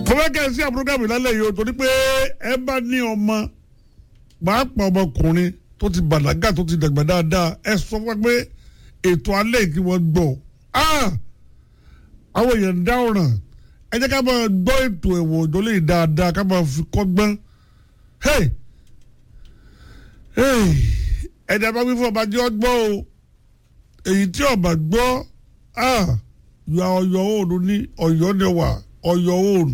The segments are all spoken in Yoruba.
mo fẹ́ kẹ́ ẹ sí àbúrógàmù lálẹ́ yìí o torí pé ẹ bá ní ọmọ pàápàá ọmọkùnrin tó ti bàlágà tó ti dàgbà dáadáa ẹ sọ fún wa pé ètò alẹ́ yìí kí wọ́n gbọ́ Ah! àwọn èèyàn ń dá ọ̀ràn ẹ jẹ́ ká máa gbọ́ ètò ẹ̀wọ̀n òjò lè dáadáa ká máa fi kọ́gbọ́n Hey! Hey! ẹ̀dá bá wí fún ọba jẹ́ ọgbọ́n o èyí tí ọba gbọ́ ah yọ ọyọ òòrùn ní ọ̀yọ́ ni wà ọ̀yọ́ òòrùn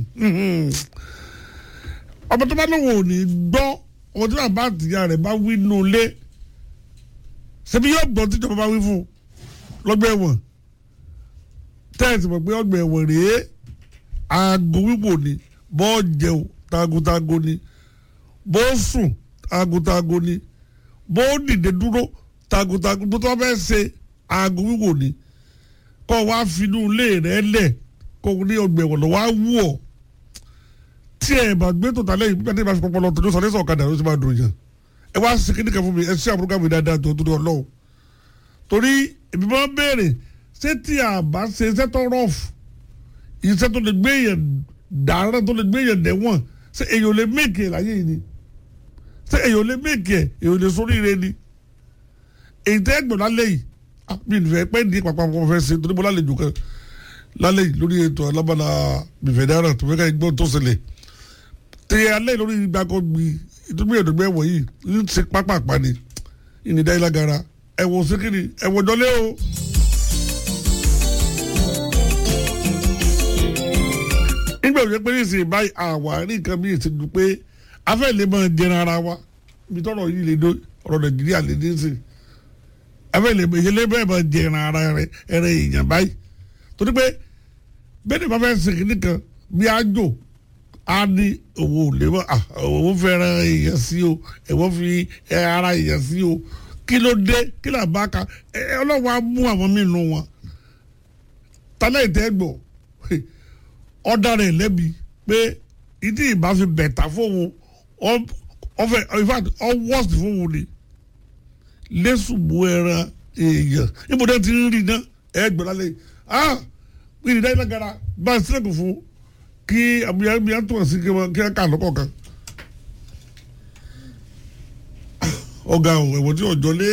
ọmọ tó bá lóun ò ní gbọ́ ọmọ tí bàbá àtìyá rẹ̀ bá wí nù lé ṣebí yóò gbọ́ tíjọba bá wí fún lọ́gbà ẹ̀wọ̀n tẹ́ẹ̀sì mọ̀ pé ọgbà ẹ̀wọ̀n rèé aago wíwò ni bọ́ọ̀ jẹun tagotago ni bọ́ọ̀ sùn tagotago ni bọ́ọ̀ dìde dúró tagotago tó tó bá fẹ́ ṣe aago wíwò ni kọ́ wá finú ilé rẹ̀ lẹ̀ kó ní ọgbà ẹ̀wọ̀n lọ́wọ́ á wù ọ́ tí ẹ bá gbé tó tálẹ̀ yìí bí wọ́n ti pọpọlọ tó ní sọ ní sọ ọ̀kadà ló ti máa dùn yàn ẹ wá sí kíníkà fún mi ẹ ṣí àbúrò mi dáadáa tó dúró ọlọ́wọ́ torí èmi máa ń béèrè ṣé tí a bá ṣe iṣẹ́ tó rọ̀fù iṣẹ́ tó lè gbé yẹn dàárẹ̀ tó lè gbé yẹn dẹ̀wọ̀n ṣé èyàn lè méèkì ẹ̀ láyé yìí ni ṣé èyàn lè méèkì ẹ̀ èyàn lè sórí ire ni èyí tẹ́ gbọ̀n lálẹ́ yìí ah, mi nìfẹ́ pẹ́ ní pàpà kò fẹ́ ṣe torí mo lálejò kan lálẹ́ yìí lórí ètò alábàlá bìfẹ́ dára tó fẹ́ ká gbọ́n tó ṣẹlẹ̀ tẹ alẹ́ lórí gbàgbọ́ gbi ìdúgbò ìdúgbò yìí ń ṣe pápá àpáni ìnìdá ìlàgàrà ẹ̀wọ̀n síkìrì ẹ̀wọ̀n jọlé o. nígbà tó yẹ pé nísìnyí báyìí àwárí nǹkan bí ìsìnkú pé afẹ́ lè máa jẹran ara wa ibi tọ́rọ̀ yìí lè dó ọ̀rọ̀ nàìjíríà lè dé sí afẹ́ lè máa yẹlé bẹ́ẹ̀ máa jẹran ara rẹ ẹrẹ èèyàn báyìí torí pé bẹ́ẹ̀ ni bá fẹ́ sèkì nìkan bí ájò á ní owó lébọ owó fẹ́ràn èèyàn sí o ẹ̀wọ́n fi ara èèyàn sí o kí ló dé kí là bá ka ọlọ́wọ́ á mú àwọn mí-inú wọn tálẹ̀ ìtẹ́gbọ̀ ọ̀dà rẹ̀ lẹ́bi pé ìdí ìbá fi bẹ̀tà fóun ọ̀fẹ́ in fact ọ̀wọ́sì fóun ni lẹ́sùnmù ẹran èèyàn ibùdó ti ń rí iná ẹgbẹ̀rún alẹ́ ah ìrìnà ìlàgàrà bá a sílẹ̀kùn fún kí àmúyàmúyà tó wọ̀ sí kí wọ́n ká lọ́kọ̀ kan. ọ̀gá ẹ̀wọ̀n tí ọjọ́ lé.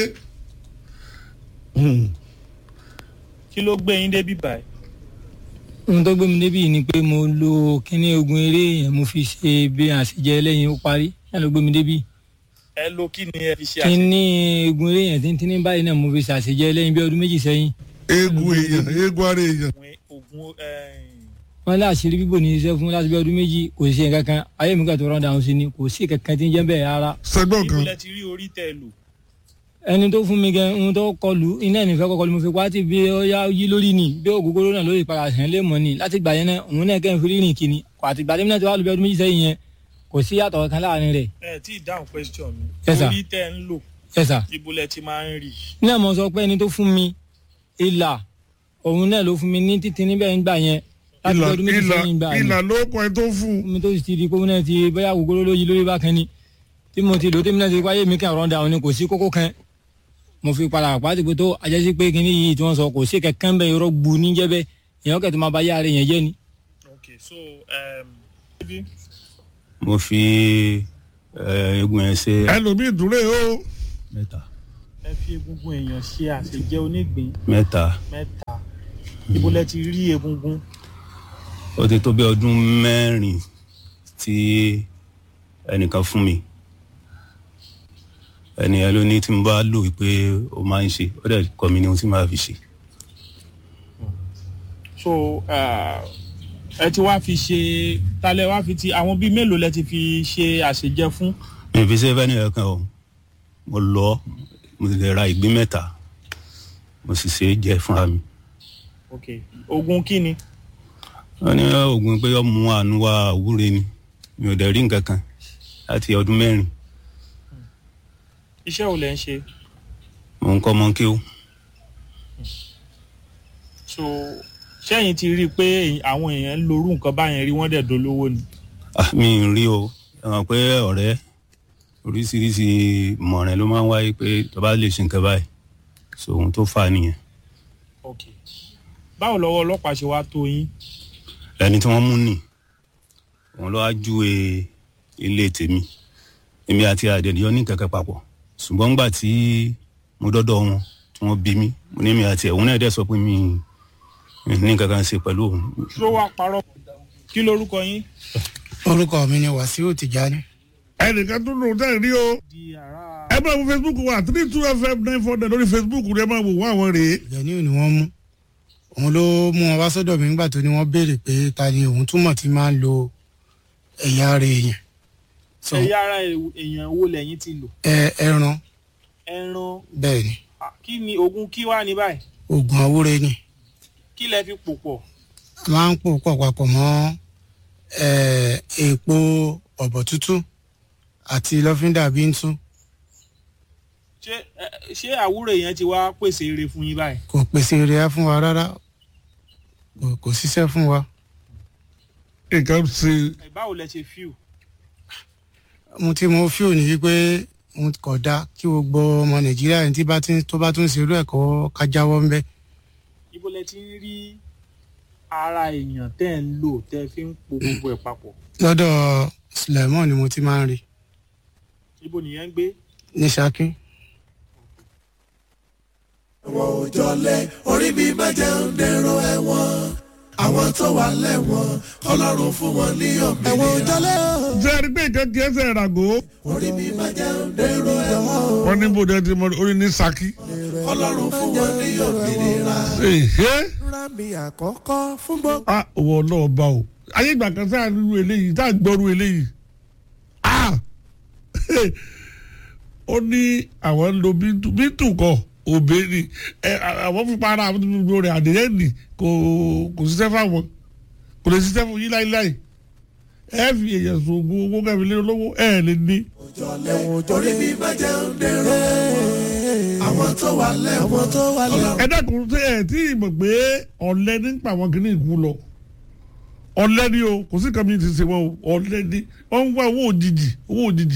kí ló gbé yín débi báyìí. ohun tó gbé mi débi ni pé mo lo kíní ogun eré yẹn mo fi ṣe bí àṣejẹ lẹ́yìn ó parí náà ló gbé mi débi. ẹ lo kí ni ẹ fi ṣe àṣẹ. kíní ogun eré yẹn tíntínní báyìí náà mo fi ṣàṣejẹ lẹ́yìn bí ọdún méjì sẹ́yìn. eegun èèyàn eegun ara èèyàn. ogun wọ́n lé àṣírí bíbò ní iṣẹ́ fún láti bí ọdún méjì kò sí kankan ayé mi kà tó rán dáhùn sí ni kò sí kankan tí ń jẹ́ bẹ́ẹ̀ rárá. sẹgbọn kan ìbílẹ̀ ti rí orí tẹ̀ lò. ẹni tó fún mi gan ohun tó kọlù iná ìnìfẹ́ kọkọlù mo fi pa á ti bí ó yá yí lórí ni bí ògógóró náà lórí ìpara sẹ́ń lé mọ́ ni láti gbà yẹn náà òun náà kẹ́hìn fi rírìn kìíní kò àti gbà tẹ́mínà tó wà lóbi ọdún méjì sẹ́yìn yẹn kò sí yàtọ̀ kan láàrin rẹ̀. ẹ tí ì dáhùn question mi. Yes, sir. orí tẹ̀ ń lò ẹ sà ìbúlẹ̀ ti máa ń rí. náà mo sọ pé ẹni tó fún mi ìlà òun náà ló fún mi ní títí níbẹ̀ ń gbà yẹn láti bí ìlà ọdún méjì ìlà sẹ́yìn gbà yẹn ìlà ló kọ ẹ tó fún un. mi tó sì ti di kókó náà ti bóyá ògógóró ló yí lórí bákan ni tí mo ti lò tèmi náà ti wáyé mi kàn rọ́ndà òun ni kò sí kókó kan mo fi padà pàtó pé tó ajásí pé kíní yìí tí wọ́n sọ kò sí kankan bẹ́ẹ̀ irọ́ gbu níjẹ́ bẹ́ẹ̀ èèyàn kẹ́tọ́ máa bá yá ara yẹn jẹ́ ni. ok so um, maybe mo fi eh, egun yẹn ṣe ẹlòmíì dúró o. mẹ́ta ẹ fi egungun èèyàn ṣe àṣejẹ onígbín mẹ́ta mẹ́ta ìbúlẹ̀ ti rí egungun. ó ti tó bí ọdún mẹ́rin tí ẹnìkan fún mi ẹnìyẹn ló ní tí mo bá lò pé ó máa ń ṣe ó dẹ̀ kọ́ mi ní ohun tí màá fi ṣe so uh, ẹ ti wá fi ṣe talẹ wá fi ti àwọn bíi mélòó lẹ ti fi ṣe àṣejẹ fún. mi ò fi ṣe fẹ́ nìyẹn kan o mo lọ mo sì lè ra ìgbín mẹ́ta mo sì ṣe é jẹ fúnra mi ok ogun kí ni. wọ́n ní oògùn pé ọmọ àánú wa àwúre ni mi ò dẹ̀ rí nǹkan kan láti ọdún mẹ́rin iṣẹ́ wo lẹ ń ṣe. mo ń kọ́ ọmọ kí ó so sẹ́yìn ti rí i pé àwọn èèyàn ń lorú nǹkan báyẹn rí wọ́n dẹ̀ dolówó ni. Ah, mi ì rí o ẹ mọ̀ pé ọ̀rẹ́ oríṣiríṣi ìmọ̀ràn ló máa ń wáyé pé tó bá lè ṣe nǹkan báyìí so ohun tó fà á nìyẹn ok báwo lọ́wọ́ ọlọ́pàá ṣe wá tó yín. ẹni tí wọ́n mú nì òun ló wá júwe ilé tèmi èmi àti àdènìyàn ní kẹ̀kẹ́ papọ̀ ṣùgbọ́n ńgbà tí mo dọ́dọ̀ wọn tí wọ́n bí mi mo ní mi àti ẹ̀ òun náà dẹ̀ sọ pé mi mi ní kankan ṣe pẹ̀lú òun tó wá parọ́ kí lorúkọ yín. orúkọ mi ni wàsíù tìjání ẹnìkan tó lòun tẹ̀ rí o di àrà ẹ máa wo facebook wa three two fm nine four nine lórí facebook rẹ máa wò wọ́n àwọn rèé ìjẹni ni wọ́n mú òun ló mú wọn wá sọ́dọ̀ mi nígbà tó ní wọ́n béèrè pé ta ni òun túmọ̀ tí máa ń lo ẹ̀yà ara èèyàn so ẹ̀yà ara èèyàn wo lẹ́yìn ti lò ẹ ẹran ẹran bẹ́ẹ̀ ni ah, kí ni oògùn kí wá ní báyìí oògùn àwúre ni kí lẹ fi pò pọ̀ a máa ń pò pọ̀ papọ̀ mọ́ ẹ, èèpo ọ̀bọ̀ tútù àti lọ́fíńdà bíntú ṣé ẹ, ṣé àwúrò yẹn ti wá pèsè eré fún yín báyìí kò pèsè rẹ̀ fún wa rárá kò- kò ṣiṣẹ́ fún wa nǹkan ṣe ẹ báwo lẹ ṣe fíù ohun tí mo fi òní wípé ohun kò dáa kí gbogbo ọmọ nàìjíríà ní tí bá ti tó bá tún ṣe irú ẹ̀kọ́ ká jáwọ́ ń bẹ́ ibo lẹ ti ń rí ara èèyàn tẹ́ ń lò tẹ́ fi ń po gbogbo ẹ̀ papọ̀ lọ́dọ̀ suleiman ni mo ti máa ń rí ibo nìyẹn ń gbé ní ṣákí. òjọlẹ orí mi má jẹun dèrò ẹ̀wọ̀n àwọn tó wà lẹ́wọ̀n Ọlọ́run fún wọn ní òmìnira. ẹ̀wọ̀n òjọlẹ ṣe é rí pé nǹkan kì í ṣe ìràgó orí mi má jẹun dèrò ẹ̀wọ̀n wọn ní bòde ti mọ orí ní saki. Ọlọ́run fún wọn ní òmìnira. Èhé. rà mí àkọ́kọ́ fún gbogbo. a òwò náà bá o ayé ìgbà kan sáà nínú eléyìí tá à ń gbọ́rú eléyìí a ó ní àwọn ń lo bíntù bíntù kọ òbí ni ẹ àwọn fipá ara àwọn tó rẹ àdéhẹ́ nì kò kò ṣiṣẹ́ fáwọn kò lè ṣiṣẹ́ fún yín láíláí ẹ fi èèyàn sògùn owó kẹfì lé lówó ẹ lè ní. orí mi má jẹun dèrò ẹ̀wọ̀n àwọn tó wà lẹ́wọ̀n tó wà lẹ́wọ̀n. ẹ dákun ṣe ẹ tí ì mọ̀ pé ọ̀lẹ́ nípa àwọn kìnnìún kú lọ ọ̀lẹ́ ni o kò sí kàmí ti ṣe wọn o ọ̀lẹ́ ni wọ́n ń wá owó òjijì owó òjijì